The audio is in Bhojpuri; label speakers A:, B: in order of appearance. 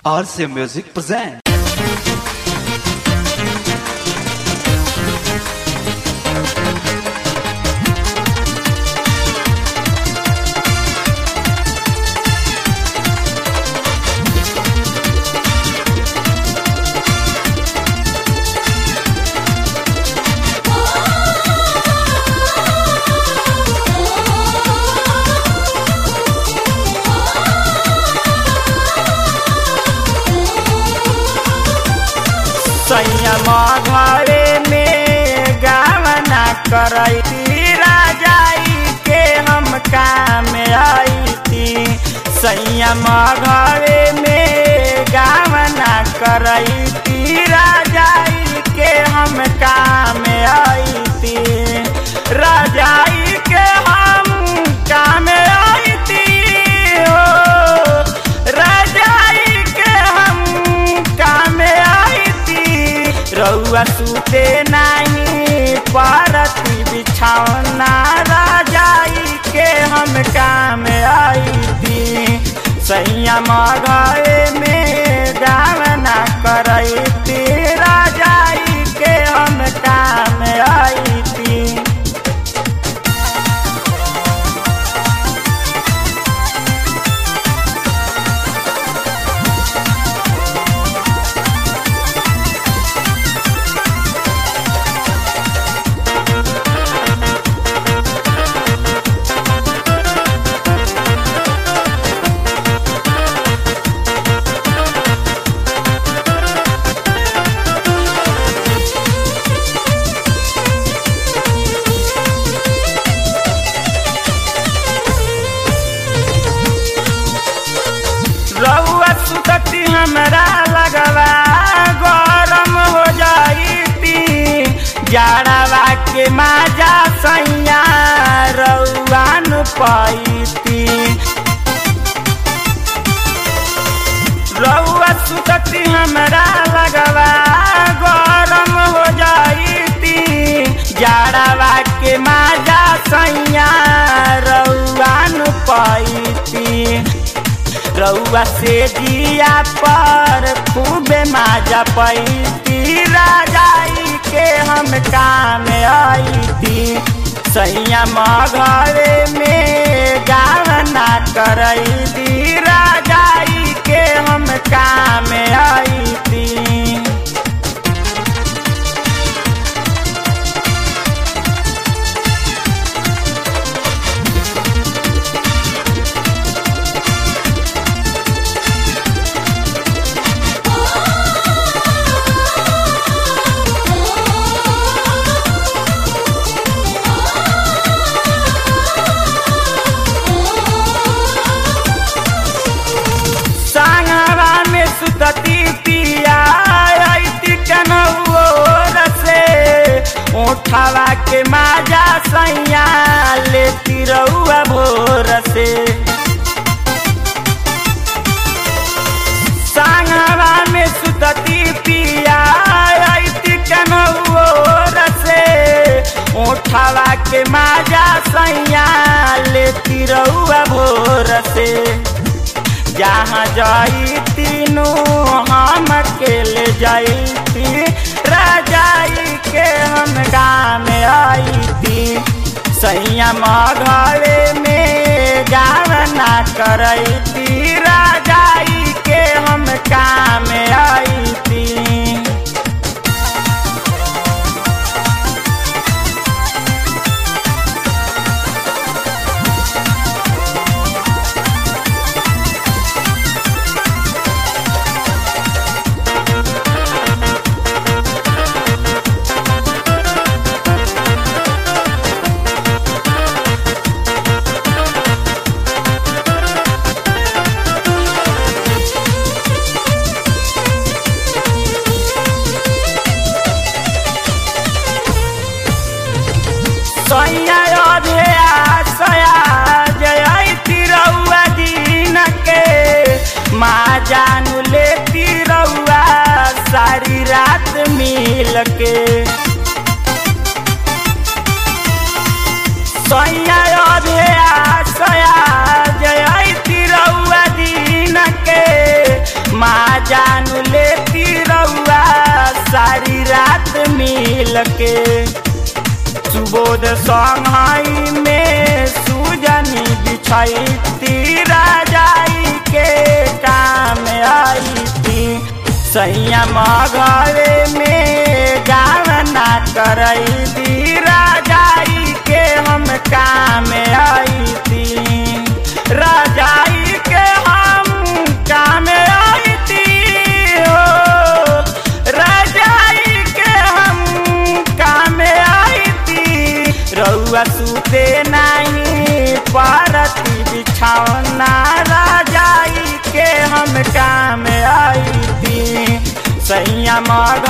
A: RC Music present.
B: संयम घरे में गावना करती राजाई के हम काम आई थी संयम घरे में गावना करती राजाई के हम काम आई थी राजाई के हम काम आई थी हो राजाई के हम काम आई थी रउआ सुते नहीं पारती बिछौना राजाई के हम काम आई थी संयम घरे में गावना करती राजाई के हम काम आई थी रउआ सुतती हमरा लगवा गरम हो जाईती जाड़वा के माजा सैया रउआ न पैती रउआ सुतती हमरा लगवा गरम हो जाईती जाड़वा के माजा सैया रउआ न पैती रउआ से जिया पर खूबे माजा पैती राजाई के हम काम आई थी सैया घरे में गावना करई दी राजाई के हम काम आई थी सांगवा में सुतती पिया आईती कनौर से उठावा के माजा सैया लेती रउआ भोर से सांगवा में सुतती पिया आईती कनौर से उठावा के माजा सैया लेती रउआ भोर से जहाँ जाई तीनों हम अकेले जाई राजाई के हम गाँव आई थी संयम घरे में गावना करई थी राजाई के हम काम आई थी सैया अधे आशया जय तिरौआ दिन के माँ जानू ले तिरौआ सारी रात मिल के सैया अधे आशया जय तिरौआ दिन के माँ जानू लेती रउआ सारी रात मिल के सुबोध संघाई में सुजनी बिछैती राजाई के काम आई थी सैया मघरे में गावना करई दी राजाई के हम काम आई थी राजाई के हम काम आई थी हो राजाई के हम काम आई थी रउआ सुते नहीं पारती बिछौना राजाई के हम काम आई थी सैया मग